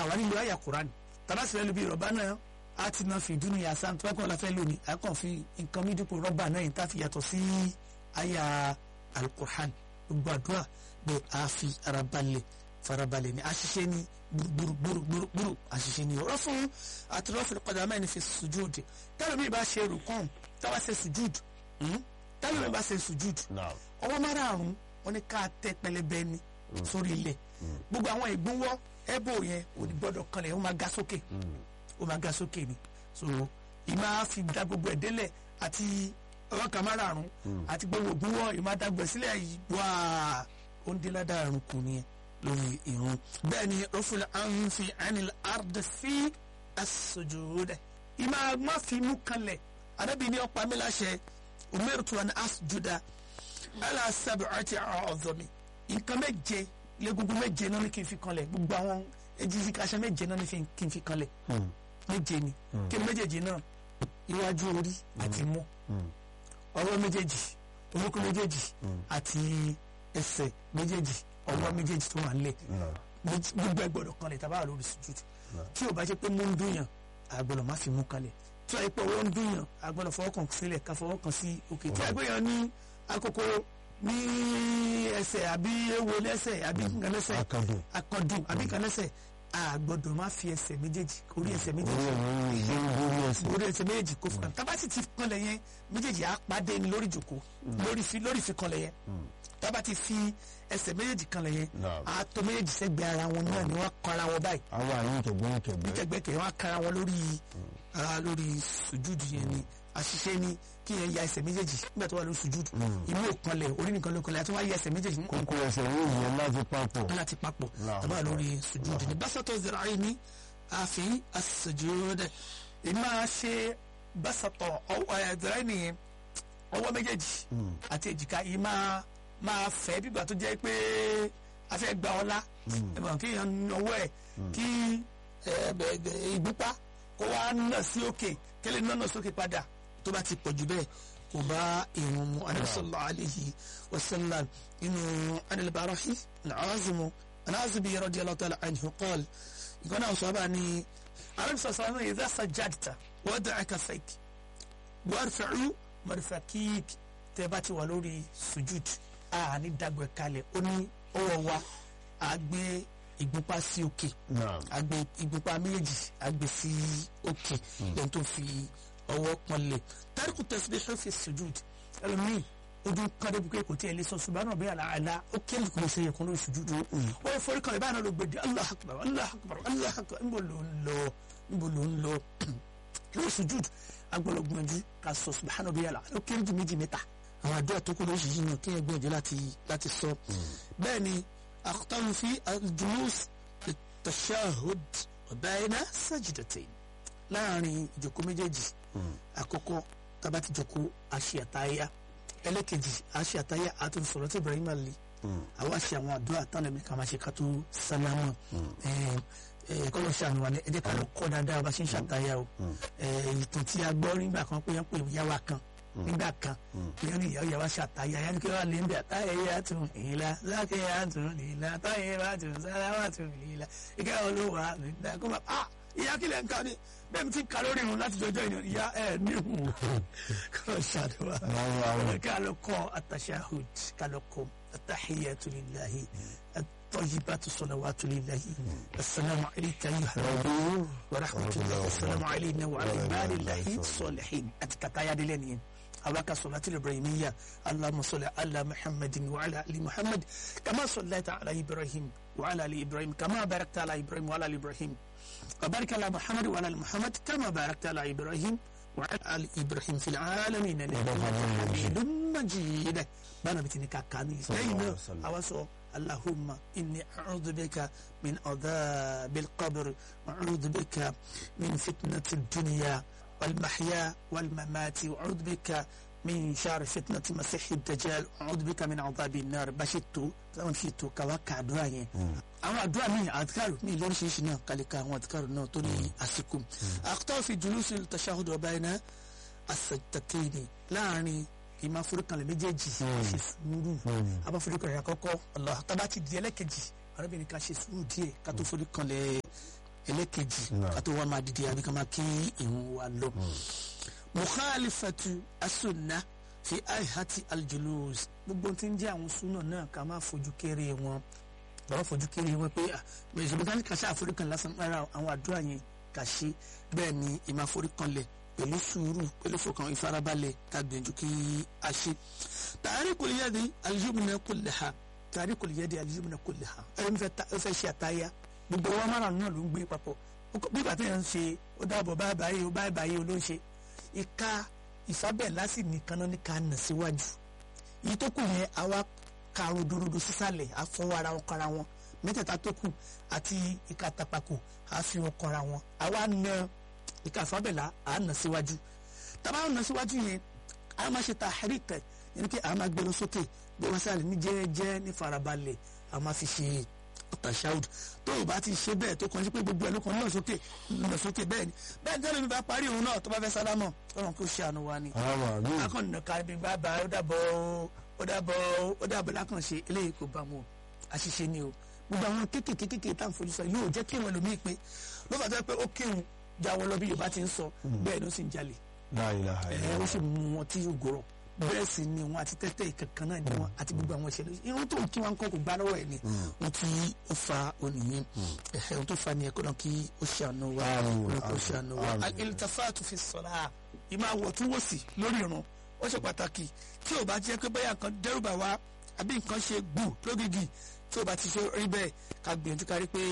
àwa nílò àyà Quran tàbá sì fẹ́ lu bí rọ̀bà náà a ti náà fi dúnú yà sáà tó bá kàn la fẹ́ lò ní a kàn fi nǹkan mi dípò rọ́bà náà yìí tá a fi yàtọ̀ sí àyà alukur'an gbogbo àdúrà bẹ a fi ara balẹ̀ farabalẹ̀ ni àṣìṣe ni gbúrúgbúrúgbúrú àṣìṣe ni ọ̀rọ̀ fún àtúrọ̀fìn padà mẹ́rin fi sùjúd tẹ́lẹ̀ mi bá ṣe rùkọ́n táwa ṣe sùjúd tẹ́lẹ̀ mi bá ṣe sùjúd Naam. ọwọ́ márààrún wọn ni ká tẹ pẹlẹbẹ ni sórí ilẹ̀ gbogbo àwọn ìgbúnwọ́ ẹ̀bù yẹn ò ní gbọ́dọ̀ kanlẹ̀ ó máa ga sókè ó máa ga sókè ni so ìmọ̀ á fi da gbogbo ẹ̀ délẹ̀ àti ọwọ́ kan márààrún àti gbogbo ìgbúnwọ́ ìmọ̀ àdàgbẹ̀ sílẹ̀ yìí wá ó ń dé ládàrún kù nìyẹn lórí irun bẹ́ẹ̀ ni rọ́fúlẹ̀ ànfi ànil àrdẹ̀ sí asojúdẹ̀ ìmọ̀ àgbọ̀n fi mú kanlẹ̀ arábìnrin ọ̀pá mi láṣẹ umirtu an asjuda ala sab'ati a'dhami nǹkan méje légungun méje náà ni kí n fi kanlẹ̀ gbogbo àwọn ejisi kaṣẹ méje náà ni fi- kí n fi kanlẹ̀ méje ni kí ni méjèèjì náà iwájú orí àti mú ọwọ́ méjèèjì orúkún méjèèjì àti ẹsẹ̀ méjèèjì ọwọ́ méjèèjì tó wà nílẹ̀ Naam. méjì- gbogbo ẹ gbọ́dọ̀ kanlẹ̀ tàbá wà lórí sùjúd tí o bá jẹ́ pé mú ń dùnyàn àgbọ́dọ̀ má fi mú kanlẹ̀ tí wàá pé ọwọ́ ń dùnyàn àgbọ́dọ̀ fọwọ́ kan sílẹ̀ ká fọwọ́ kan sí òkè tí wàá pé yàn ní àkókò ní ẹsẹ̀ àbí ewo lẹ́sẹ̀ àbí nǹkan lẹ́sẹ̀ Akadùn. akọdùn àbí nǹkan lẹ́sẹ̀ àgbọ́dọ̀ má fi ẹsẹ̀ méjèèjì orí ẹsẹ̀ Orí méjèèjì ẹ̀yìn ìgbé lórí ẹsẹ̀. orí ẹsẹ̀ méjèèjì kó fún tábà sì ti kanlẹ̀ yẹn méjèèjì á pàdé ní lórí ìjòkó lórí fi lórí fi kanlẹ̀ yẹn tábà ti fi ẹsẹ̀ méjèèjì kanlẹ̀ yẹn Naam. àtọ méjèèjì sẹ́gbẹ̀ẹ́ ara wọn náà ni wọ́n kọ́ra wọn báyìí Àwọn àyìn tẹ̀gbọ́n tẹ̀gbẹ́. gbẹgbẹkẹ wọn kara wọn lórí ara lórí sùjúdù yẹn ni àṣìṣe ni kí yẹn ya ẹsẹ̀ méjèèjì nígbà tó wà lórí sùjúdù inú òkanlẹ̀ orí nìkan ló kanlẹ̀ àti wọn á ya ẹsẹ̀ méjèèjì Kókó ẹsẹ̀ yóò yẹ láti papọ̀. láti papọ̀ Allahu tàbá lórí sùjúdù ni básátọ̀ zira'i ni àfi àsùjúdù èmi máa ṣe básátọ̀ ọwọ́ zira'i nìyẹn ọwọ́ méjèèjì àti èjìká yìí máa máa fẹ́ bígbà tó jẹ́ pé a fẹ́ gba ọlá ẹ̀mọ̀ kí èèyàn na ọwọ́ ẹ̀ kí ẹ̀, bẹ̀- bẹ̀- ìgbúpá kó wá nà sí òkè kẹ́lẹ́ nà nà sókè padà tó bá ti pọ̀ jù bẹ́ẹ̀ kò bá ìrun mu anabi sallallahu alayhi wa sallam inú anilbarahi nàázùmù nàázùmù radiyallahu ta'ala anhu qala ìgbọ́n náà sọ bá ní anabi sallallahu alayhi wa sallam idha sajjadta wad'a kaffayk warfa'u marfaqik tẹ́ bá ti wà lórí sujud a ní dàgbẹ́ kalẹ̀ ó ní ọwọ́ wa a gbé ìgbúpá sí òkè Naam. a gbé ìgbúpá méjèèjì a gbé sí òkè lẹ́yìn tó fi ọwọ́ pọ́nlẹ̀ tariku tasbih fi sujud ẹlòmíì ojú kan débi pé kò tí ẹ lè sọ subhana rabbiyal a'la ó kéèlì kò lè ṣe yẹ kó lórí sujud ó yẹ forí kan ìbáná ló gbèdé Allahu akbar Allahu akbar Allahu akbar níbo ló ń lọ níbo ló ń lọ lórí sujud agbọ́dọ̀ gbìyànjú ká sọ subhana rabbiyal a'la ó kéèlì ju méjì mẹ́ta àwọn àdúrà tó kú lóṣìṣì náà kéèyàn gbìyànjú láti láti sọ bẹ́ẹ̀ ni akhtaru fi al-julus at-tashahhud bayna sajdatayn láàrin ìjókòó méjèèjì àkọ́kọ́ tába ti jókòó àṣẹ àtàyà ẹlẹ́kejì àṣẹ àtàyà àti sọ̀rọ̀ tí Ibrahim ali àwọn àṣẹ àwọn àdúrà tán lẹ́mí ká máa ṣe ká tó sálámà kọ́lọ́ ṣàánú wa ní ẹ jẹ́ ká lọ kọ́ dáadáa bá ṣe ń ṣàtàyà o Eh, ìtàn tí a gbọ́ nígbà kan pé yẹn pé yàwá kan nígbà kan pé yẹn ní ìyàwó yàwá ṣàtàyà yẹn kí wọ́n lè ń bẹ̀ àtàyà yà tún ìlà lákè yà tún ìlà àtàyà yà tún sálámà tún ìlà ìkẹ́ olówó nígbà kó máa ah ìyá kílẹ̀ ń ka ni bẹ́ẹ̀ mi ti ka lórí irun láti jọjọ́ ìyẹn ìyá ẹ̀ níhùn kọ́ ṣàdúrà Àwọn àwọn. ká lọ kọ́ àtàṣàhùd ká lọ kọ́ àtàhíyàtu lillahi àtọ́yìbàtu salawatu lillahi assalamu alayka ayyuha Ọdún. ورحمة الله والسلام علينا وعلى عباد الله الصالحين أتكتا دي لين أباك صلاة الإبراهيمية اللهم صل على محمد وعلى آل محمد كما صليت على إبراهيم وعلى آل إبراهيم كما باركت على إبراهيم وعلى آل إبراهيم وبارك على محمد وعلى آل محمد كما باركت على إبراهيم وعلى آل إبراهيم في العالمين إنك حميد مجيد بنا بتنكا كاني صلى الله عليه لين وسلم. أوسو اللهم إني أعوذ بك من عذاب القبر وأعوذ بك من فتنة الدنيا والمحيا والممات وأعوذ بك من شر فتنة مسيح الدجال وأعوذ بك من عذاب النار بشتو زمان شتو كواكا دعاء àwọn àdúrà mi àdìkàrò mi lóríṣiríṣi náà kàlíkà àwọn àdìkàrò náà tó ní àsìkò àkútọ́ fi jùlùsí tashahhud ọba iná àsàtàkìnì láàrin ìmọ̀ àforíkanlẹ̀ méjèèjì ṣe sùúrù abáforíkanlẹ̀ àkọ́kọ́ Allah tábà ti di ẹlẹ́kejì arábìnrin ká ṣe sùúrù díẹ̀ ká tó foríkanlẹ̀ ẹlẹ́kejì Naam. ká tó wá máa dìde àbí ká máa kí ìhun wa lọ. mukhalifatu asunna fi aihati aljulus gbogbo tí ń jẹ́ àwọn súnà náà ká máa fojú kéré wọn lọ́wọ́ fojú kéré wọn pé mẹ̀sùlùmí ká ní kàṣà àforíkan lásán rárá àwọn àdúrà yẹn kà ṣe bẹ́ẹ̀ ni ìmọ̀ àforíkanlẹ̀ pẹ̀lú sùúrù pẹ̀lú fọkàn ìfarabalẹ̀ ká gbìyànjú kí a ṣe. tarikul yadi aljumna kullaha tarikul yadi aljumna kullaha ẹni fẹ́ ṣe àtàyà gbogbo wa márùn náà ló ń gbé papọ̀ bí bàtà yẹn ń ṣe ó dàbọ̀ báyìí báyìí ó báyìí báyìí ó ló ń ṣe ìka ìfábẹ́lá sì nìkan náà ní ká nà síwájú yìí tó kù yẹn àwa ka rodorodo sísàlẹ̀ àfọwọ́ ara wọn kọ́ra wọn mẹ́tẹ̀ẹ̀ta tó kù àti ìka àtàpàkò àfi wọn kọ́ra wọn àwa na ìka ìfábẹ́lá à nà síwájú tàbá nà síwájú yẹn a máa ṣe tahrik yẹn kí a máa gbé lọ sókè gbé wọn sálẹ̀ ní jẹ́ẹ́jẹ́ ní farabalẹ̀ a máa fi ṣe tashahud tó o bá ti ṣe bẹ́ẹ̀ tó kàn sí pé gbogbo ẹ̀ ló kàn lọ sókè lọ sókè bẹ́ẹ̀ ni bẹ́ẹ̀ ni tẹ́lẹ̀ mi bá parí òun náà tó bá fẹ́ sálámọ̀ ọ̀run kò ṣe àánú wa ni. àwọn àmì akọ̀nà kárí bá bá ó dàbọ̀ ó dàbọ̀ ó dàbọ̀ lákànṣe eléyìí kò bá mu o àṣìṣe ni o gbogbo àwọn kéékèèké kéékèèké tá à ń fojú sọ yóò jẹ́ kí wọn lòmíì pé ló fà tó pé ó kírun jáwọ́ lọ bí Yorùbá ti ń sọ bẹ́ẹ̀ ló sì ń jalè láìla ẹ̀ ó sì mú wọn tí yóò gòrò bẹ́ẹ̀ sì ni wọn àti tẹ́tẹ́ ìkankan náà ni wọn àti gbogbo àwọn ìṣẹ̀lẹ̀ irun tó ń kí wọn kọ́ kò gbá lọ́wọ́ ẹ̀ ni wọn tí ó fa oníyẹn ẹ̀hẹ́ ohun tó fa ni ẹ̀kọ́ náà kí ó ṣàánú wa Àmín, ó ṣàánú wa àmín. al-iltifatu fi s-salah ìmọ̀ àwọ̀túnwòsì lórí irun ó ṣe pàtàkì tí ò bá jẹ́ pé bẹ́ẹ̀ nǹkan dẹ́rùbà wa àbí nǹkan ṣe gbù lógìgì tí ò bá ti ṣe rí bẹ́ẹ̀ ká gbìyànjú kárí pé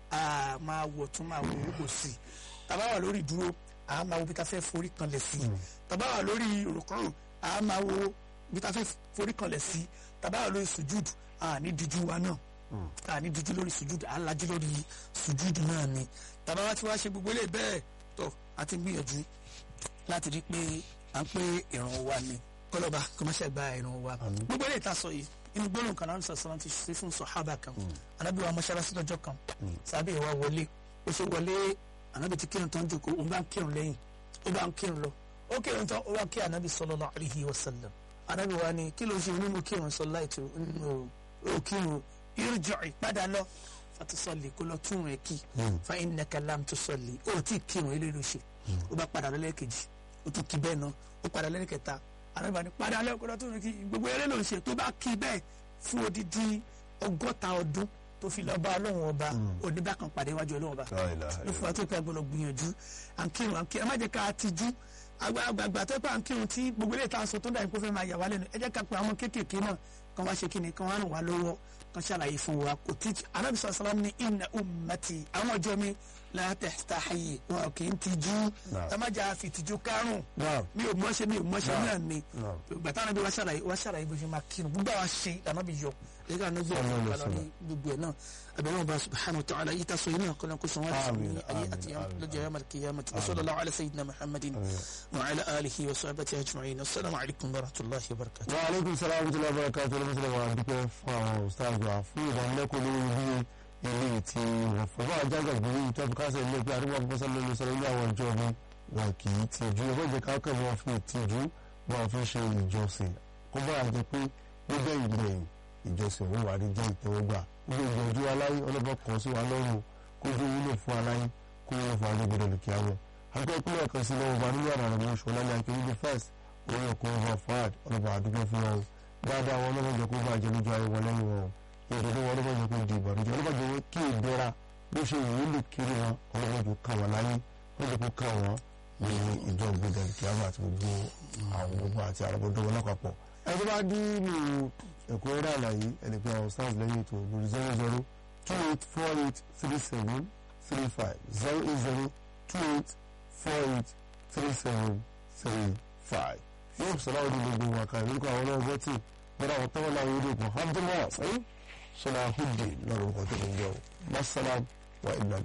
a máa wọ̀ tún máa wò ó sí tàbá wà lórí ìdúró a máa wo bí ta fẹ́ forí kanlẹ̀ sí tàbá wà lórí òrùkọ́rùn a máa wo bí ta fẹ́ forí kanlẹ̀ sí tàbá wà lórí sùjúd a ní díjú wa náà a ní díjú lórí sùjúd a lajú lórí sùjúd náà ni tàbá wá ti wá ṣe gbogbo ilé bẹ́ẹ̀ tó a ti gbìyànjú láti rí pé à ń pé ìrun wa ni kọlọba kò má ṣe gba ìrun wa gbogbo ilé ìta sọ yìí inú gbólóhùn kan náà sọ̀sọ̀ ti ṣe fún sọ̀hábà kan anábì wa mọ́ṣáláṣí lọ́jọ́ kan sábẹ́ ìwà wọlé ó ṣe wọlé anábì ti kírun tán jókòó ó bá ń kírun lẹ́yìn ó bá ń kírun lọ ó kírun tán ó wá kí anábì sallallahu alaihi wasallam anábì wa ni kí ló ṣe nínú kírun sọ láìtó nínú ó kírun irji'i padà lọ fatusalli kó lọ tún rẹ̀ kí fa innaka lam tusalli ó tí kírun ilé ló ṣe ó bá padà lọ lẹ́ẹ̀kejì ó tún kí bẹ́ẹ̀ náà ó padà lẹ́ẹ̀kẹta arábìnrin ni padà lẹ́ẹ̀kọ́ tó ní kí gbogbo eré ló ń ṣe tó bá kí bẹ́ẹ̀ fún odidi ọgọ́ta ọdún tó fi lọ́ọ́ bá ọlọ́run ọba oníbà kan pàdé iwájú ọlọ́run ọba ló fún wa tó pẹ́ gbọ́dọ̀ gbìyànjú à ń kírun à ń kírun ẹ má jẹ́ ká tijú àgbààgbà tó pẹ́ à ń kírun tí gbogbo eré ìta sọ tó dà ní kó fẹ́ máa yà wá lẹ́nu ẹ jẹ́ ká pe àwọn kéékèèké náà kan wá ṣe kí ni kan wá ràn wá lọ́wọ́ kan ṣàlàyé fún wa kò tí Ànábì sallallahu alaihi wasallam ní inna ummati àwọn ọjọ́ mi la tastahi wọn kì í tijú ẹ má jà fi tijú kárùn mi ò mọ̀ọ́ṣe mi ò mọ̀ọ́ṣe náà ni gbàtà náà bí wàá ṣàlàyé wàá ṣàlàyé bó ṣe máa kírun gbogbo àwọn ṣe lànà bí yọ lẹ́yìn àná bí ọ̀rọ̀ ìgbàlọ́ ní gbogbo ẹ̀ náà abẹ́rẹ́ wọn bá subhanahu wa ta'ala yìí tasọ yìí náà kọ́nà kó sọ wọn láti ní ayé àti lọ́jọ́ yàrá màlìkì yàrá màtí wa sallallahu ala sayyidina muhammadin wa ala alihi wa sahbihi ajma'in assalamu alaikum wa rahmatullahi wa barakatuh. wa aleykum salaam wa rahmatulahi wa barakatuh lọ́mọ́sílẹ̀ wa dúpẹ́ fún àwọn ustaz wa fún ìdánilẹ́kọ̀ọ́ lórí bí ilé tí wọ́n fọ́ bá àjágà gbé yìí tó kásẹ̀ ilé pé àdúgbò àkọ́kọ́ sọ́lọ́ ló sọ́lọ́ ilé àwọn ìjọ mi wọn kì í tìjú ẹgbẹ́ ìjẹ́ káàkiri wọn fi tìjú wọn fi ṣe ìjọsìn kó bá a jẹ pé níbẹ̀ ìgbẹ̀yìn ìjọsìn òun wà ní jẹ́ ìtẹ́wọ́gbà ilé ìjọjú aláyé ọlọ́bọ̀ kan sí wa lọ́rùn kó dé wúlò fún aláyé kó wúlò fún agbègbè lòkè àwọn akẹ́ ìpínlẹ̀ kan sí lọ́wọ́ bá nínú àrà rẹ̀ oṣù ọlálẹ́ akérèdé first orí ọkọ̀ ọba fad ọlọ́ba àdúgbò fún wọn dáadáa wọn lọ́wọ́ jẹ́ kó bá jẹ́ lójú ayé wọn lẹ́yìn wọn ìdílé wọn lọ́wọ́ jẹ́ kó di ìbànújẹ́ ọlọ́ba jẹ́ kí ìdẹ́ra bó ṣe wù ú lè kiri wọn ọlọ́ba jẹ́ kó wọn láyé wọ́n jẹ́ kó ká wọn ní ìjọ ìgbéga kíámà àti gbogbo àwọn gbogbo àti àwọn gbogbo wọn lápapọ̀ ẹ tó bá dín ní ẹ̀kọ́ rẹ̀ àlàyé ẹni pé àwọn stars lẹ́yìn ètò lórí zero zero two eight four eight three seven three five zero eight zero two eight four eight three seven three five. yóò sọ̀rọ̀ àwọn gbogbo wa kan lórúkọ àwọn ọlọ́wọ́ bọ́tì bọ́dọ̀ àwọn tọ́wọ́ láwọn yóò dé kàn abdulmọ́ sẹ́yìn sọlá hùdì lọ́rùkọ tó ń jẹ́ o masalam wa ibn